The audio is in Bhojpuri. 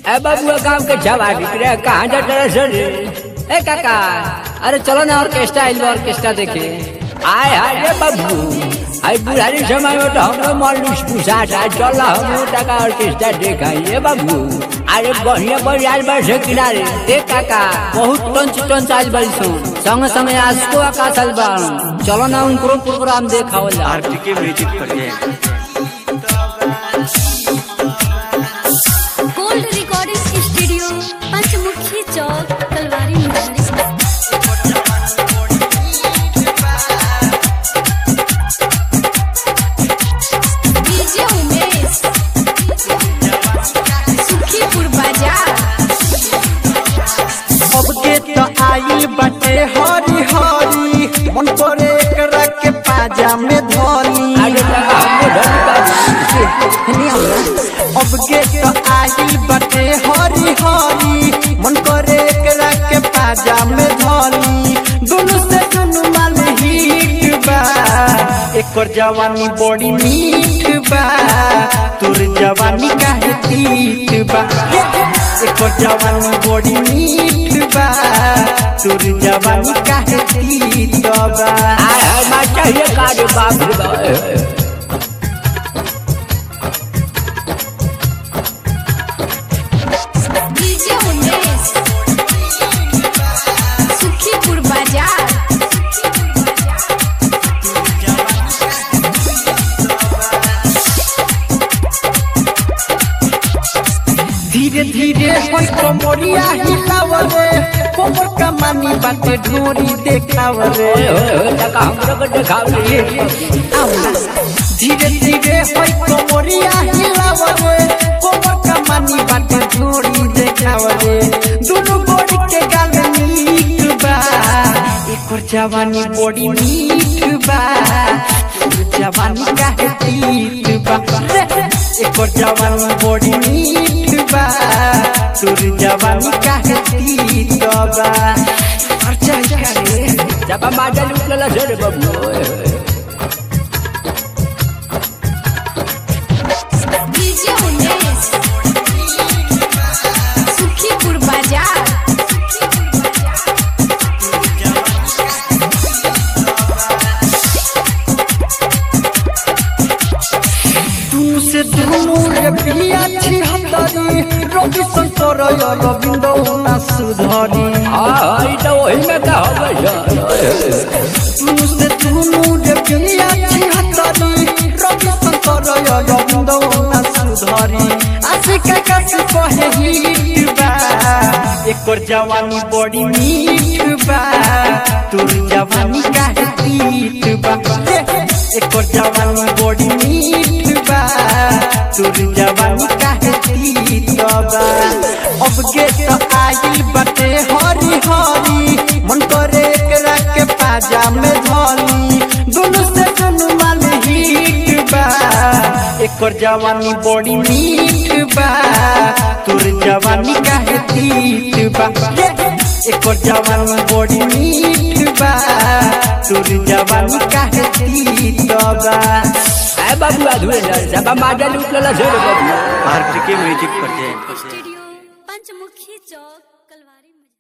ए बाबू गांव के जवा रे कहाँ जा रहे सर ए काका अरे चलो ना ऑर्केस्ट्रा आइल बा ऑर्केस्ट्रा देखे आय हाय रे बाबू आई बुढ़ारी समय में तो हमरो मालूस पूछा था चल हम टका ऑर्केस्ट्रा देखा ये बाबू अरे बढ़िया बढ़िया आइल बा से किनारे देख काका बहुत टंच टंच आइल बड़ी सुन संग समय आज को आकाश आइल बा चलो ना उनको प्रोग्राम देखावल जा RTK music present gold recording studio Panchmukhi चौक तलवारी मुहारी डीजे उमेश सुखीपुर बाजार अब के तो आई बटे हरी हरी मन करे एकरा के पाजा में धोनी अरे टका हमरो धनी बा अब के तो आई बटे हरी हरी मन करे एकरा के पाजा में धोनी दोनों से दोनों माल हिट बा एकर जवानी बड़ी मीठ बा तोर जवानी काहे तीत बा एकर जवानी बड़ी मीठ बा तोर जवानी काहे तीत बा आय हाय मा चाहिए कारे बाप रे बाप डीजे उमेश सुखीपुर बाजार धीरे धीरे होई कमरिया हिलावरे कोमर कमानी बाटे ढोरी देखावरे ओए ओए ओए टका हमरो को देखाव रे धीरे धीरे होई कमरिया हिलावरे कोमर कमानी बाटे ढोरी देखावरे दोनों गोड़ी के गाल मीठ बा एकर जवानी बड़ी मीठ बा तोर जवानी काहे तीत बा रे, एकर जवानी बड़ी मीठ बा तोर जवानी काहे तीत बा खर्चा करे जब माजा लूट लेला सर बाबू ओए ओए डीजे उमेश सुखीपुर बाजार तू से दोनों रे पिया छी हतरी रवि शंकर रविंद ना सुधरी हां हां ई तो वही में का होवे सर ओए ओए तू से दोनों रे पिया छी हतरी रवि शंकर रविंद ना सुधरी आशिक का से कहे हिट बा एकर जवानी बड़ी मीठ बा तोर जवानी काहे तीत बा एकर जवानी बड़ी मीठ बा तोर जवानी काहे तीत बा अब के तो आई बटे हरी हरी मन करे एकरा के पाजा में धोनी दोनों से दोनों माल हिट बा एकर जवानी बड़ी मीठ बा तोर जवानी काहे तीत बा एकर जवानी बड़ी मीठ बा तोर जवानी काहे तीत बा ए बाबू अधूरे जब माजा लूट लेला सर बाबू आरटीके म्यूजिक प्रेजेंट